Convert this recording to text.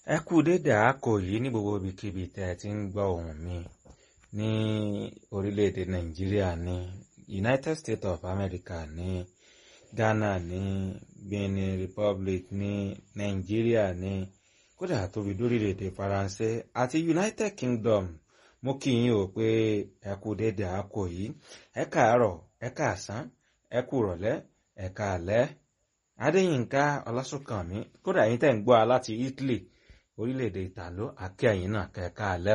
Ẹ kú dédé àákò yìí ní gbogbo ibikíbi tẹ́ ẹ ti ń gbọ́ ohùn mi ní orílẹ̀-èdè Nàìjíríà ní United States of America ní Ghana ní Benin Republic ní Nàìjíríà ní kódà tóbi lórílẹ̀-èdè Faransé àti United Kingdom mo kí yín o pé ẹ kú dédé àákò yìí ẹ káàárọ̀ ẹ káàsán ẹ kú rọ̀lẹ́ ẹ káalẹ́ Adéyínká Ọlásùnkànmí kódà yín tẹ́ ń gbọ́ a láti Italy orílẹ̀-èdè Ìtàló àkí ẹ̀yin náà kẹ́ẹ̀ká alẹ́